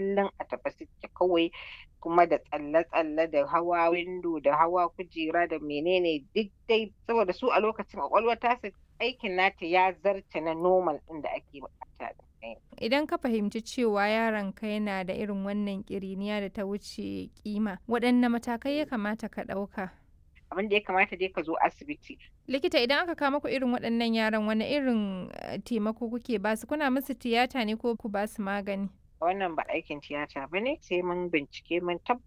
kullum a tafe suke kawai kuma da tsalle-tsalle da hawa windo da hawa kujera da menene duk dai saboda su a lokacin ƙwaƙwalwar tasu aikin nata ya zarce na normal ɗin da ake buƙata ɗin. Idan ka fahimci cewa yaronka yana da irin wannan ƙiriniya da ta wuce ƙima, waɗanne matakai ya kamata ka ɗauka? Abin da ya kamata dai ka zo asibiti. Likita idan aka kawo muku irin waɗannan yaran wane irin taimako kuke ba su? Kuna musu tiyata ne ko ku ba su magani? Wannan ba aikin tiyata ba ne sai mun bincike mun tabbatar